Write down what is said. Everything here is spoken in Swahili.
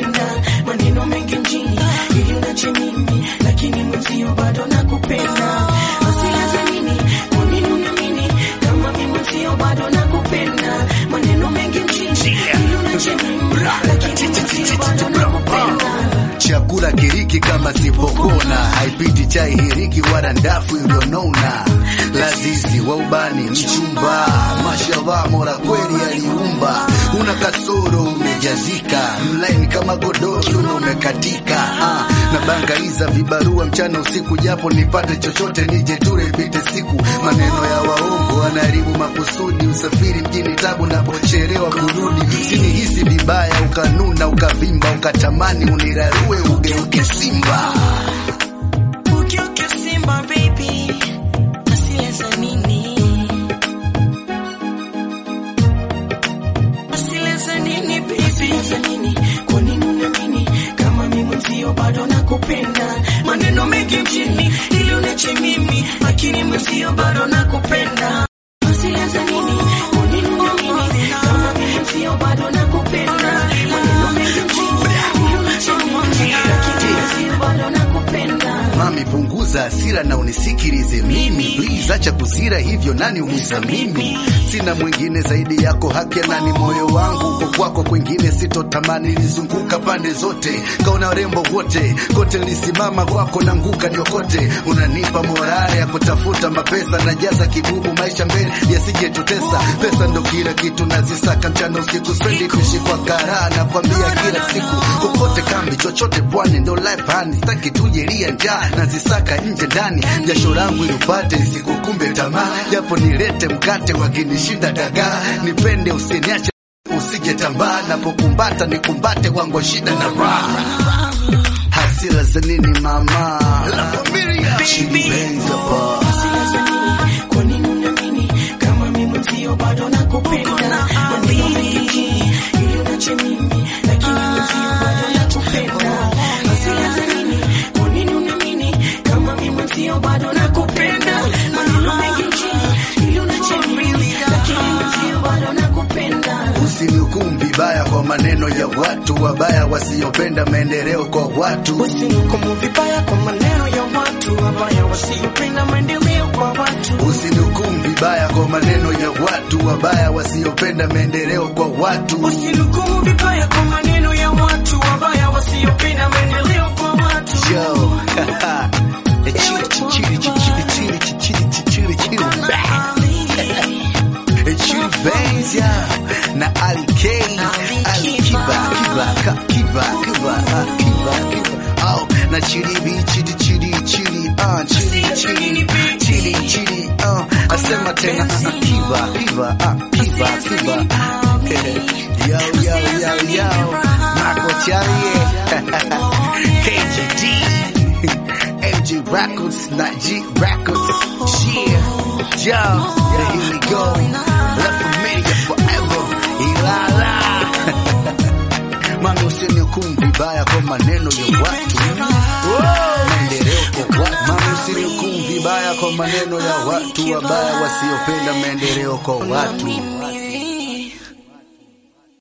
nakupenda, maneno mengi mjini ili unache mimi, lakini mwenzio bado nakupenda. Hasira za nini? Kwa nini uniamini kama mimi mwenzio bado nakupenda? Maneno mengi mjini ili unache mimi, lakini mwenzio bado nakupenda. chakula kiriki kama sipokona, haipiti chai hiriki wala ndafu iliyonona, lazizi wa ubani mchumba, mashallah, mola kweli aliumba, una kasoro umejazika, mlaini kama godoro na umekatika, ah, na bangaiza vibarua mchana usiku, japo nipate chochote nije ture ipite siku, maneno ya waongo wanaharibu makusudi, usafiri mjini tabu, napochelewa kurudi, sinihisi vibaya, ukanuna ukavimba, ukatamani unirarue ugeuke simba. Ugeuke Simba baby, hasira za nini? Hasira za nini baby? Hasira za nini? Kwa nini uniamini kama mimi mwenzio bado nakupenda? Maneno mengi mjini ili unache mimi, lakini mwenzio bado nakupenda. Hasira za nini? Kwa nini uniamini kama mimi mwenzio bado nakupenda? Maneno mengi mjini ili unache mimi, lakini mwenzio bado nakupenda. Mami, punguza hasira na unisikilize mimi, please, acha kuzira hivyo, nani umiza mimi? Sina mwingine zaidi yako, haki ya nani? Moyo wangu uko kwako, kwingine sitotamani. Nilizunguka pande zote, kaona warembo wote, kote nilisimama kwako, nanguka niokote. Unanipa morale ya kutafuta mapesa, najaza kibubu, maisha mbele yasijetutesa. Pesa ndo kila kitu, nazisaka mchana usiku, spendi kuishi kwa karaha, nakwambia kila siku, kokote kambi, chochote pwani, ndo life hani, sitaki tujelia njaa, nazisaka nje ndani, jasho langu ilipate isikukumbe tamaa, japo nilete mkate wakinishinda dagaa, nipende usiniache usije tambaa, napokumbata nikumbate wangu shida na raha. Hasira za nini mama? La familia. Chini Benz hapa. Hasira za nini? Kwa nini uniamini kama mimi mwenzio bado nakupenda? Maneno mengi mjini ili unache mimi, lakini mwenzio bado nakupenda. Hasira za nini? Kwa nini uniamini kama mimi mwenzio bado nakupenda? Maneno mengi mjini ili unache mimi, lakini mwenzio bado nakupenda. Usinihukumu vibaya kwa maneno ya watu wabaya wasiopenda maendeleo kwa watu. Usinihukumu vibaya kwa maneno ya watu wabaya wasiopenda maendeleo kwa watu. Usinihukumu vibaya kwa maneno ya watu wabaya wasiopenda maendeleo kwa watu. Usinihukumu vibaya kwa maneno ya watu wabaya wasiopenda maendeleo kwa watu. Yo. Chili, chili, chili, chili, chili, chili, chili, chili, Chili Benz, yeah. na Ali K, Ali Kiba, Kiba, Ka- Kiba, Kiba, ah, Kiba, Kiba. Oh, na Chili B, Chili, Chili, Chili, ah, Chili, Chili, Chili, Chili, ah. Asema tena, ah, Kiba, Kiba, ah, Kiba, Kiba. Yo, yo, yo, yo. Marco Charlie, KGD. MG Records, not G Records. Yeah, yo, yeah, here we go. La familia forever, ilala. Mami usinihukumu vibaya kwa maneno ya watu. Maendeleo kwa watu. Mami usinihukumu vibaya kwa maneno ya watu wabaya wasiopenda maendeleo kwa watu.